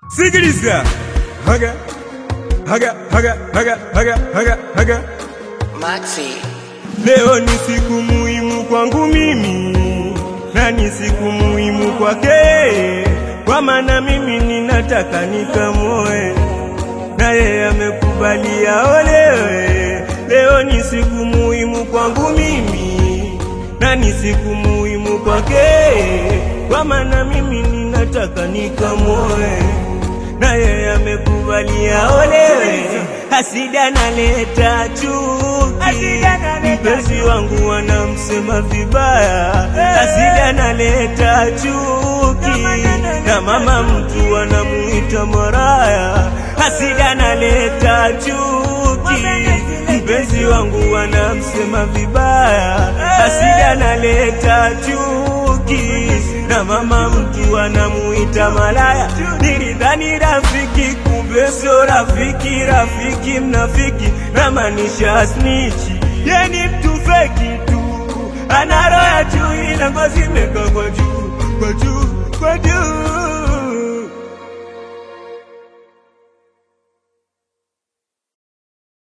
Sikiliza. Haga. Haga, haga, haga, haga, haga, haga. Maxi. Leo ni siku muhimu kwangu mimi na ni siku muhimu kwake, kwa maana mimi ninataka nikamoe na yeye amekubali aolewe. Leo ni siku muhimu kwangu mimi na ni siku muhimu kwake, kwa maana mimi ninataka nikamoe na yeye amekubali aolewe. Hasida naleta chuki, mpenzi wangu wanamsema vibaya. Hasida naleta chuki, na mama mtu anamuita maraya. Hasida naleta chuki, mpenzi wangu wanamsema vibaya. Hasida naleta chuki, na mama mtu anamuita malaya. Nilidhani rafiki, kumbe sio rafiki. Rafiki mnafiki, namaanisha snichi. Ye ni mtu feki tu, ana roho ya chui na ngozi imekaa kwa juu, kwa juu, kwa juu